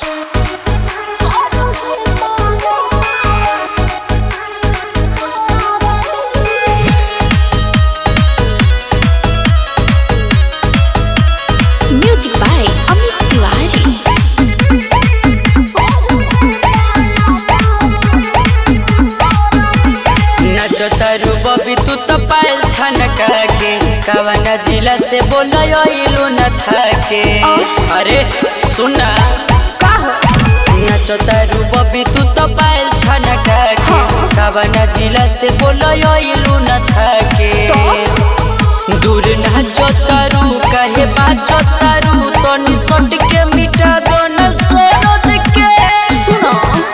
Music by Amit Tiwari. नाचो तारू बबी तू तो पायल छनका के कवना जिला से बोलो न थाके अरे सुना नाचो तारू बबी तू तो पायल छनका के कवना जिला से बोलो न थाके दूर नाचो तारू कहे बाचो तारू तनी सट के मिटा दो न सोरद के सुनो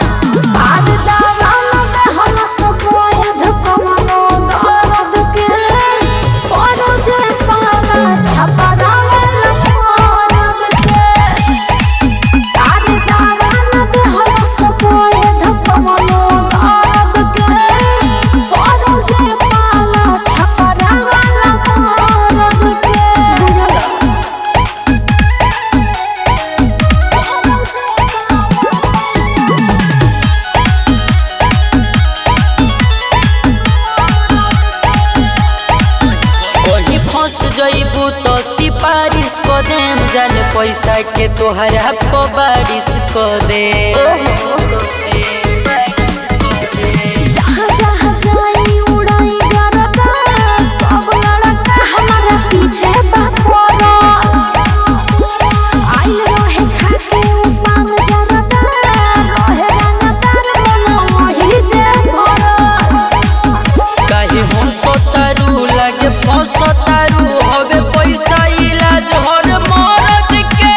कहीं फंस जइबू तो सिफारिश को देम जान पैसा के तोहरा पर बारिश को दे कहीं हंसो तारू लागे फंसो तारू हवे पैसा इलाज हर मरद के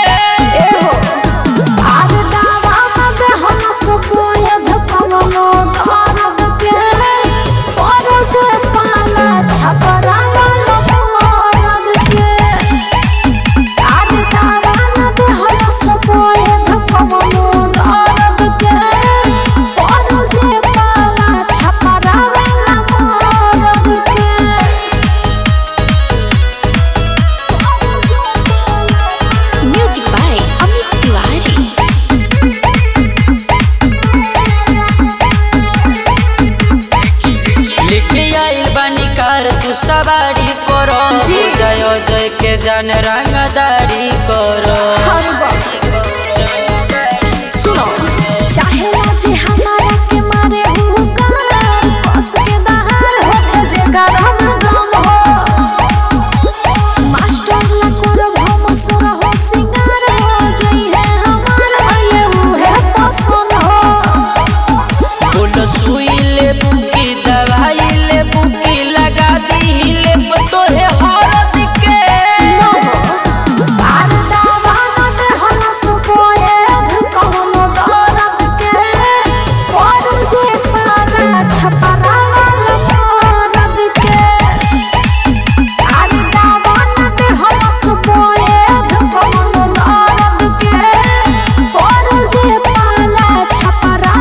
Music by Amit Tiwari. लेके आइल बानी कार तू सवारी करो जय जय के जान रंगदारी करो सुनो चाहे लाजे हमारा के मारे हुकार बस के दहार होखे जे गरम दम हो मास्टर ला करो भम सुर हो सिंगार हो जई है हमार भइले उहे पसंद हो बोलो सुई ले बुकी दवाई ले बुकी लगा दी ले तोहे हरद के आर दावाना दे हला सुपोए कौनो दर्द के और जे पाला छपरा मरद के आर दावाना दे हला सुपोए कौनो दर्द के और जे पाला छपरा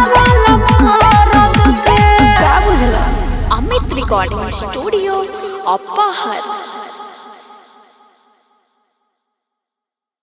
मरद के का बुझला अमित रिकॉर्डिंग स्टूडियो अपाहर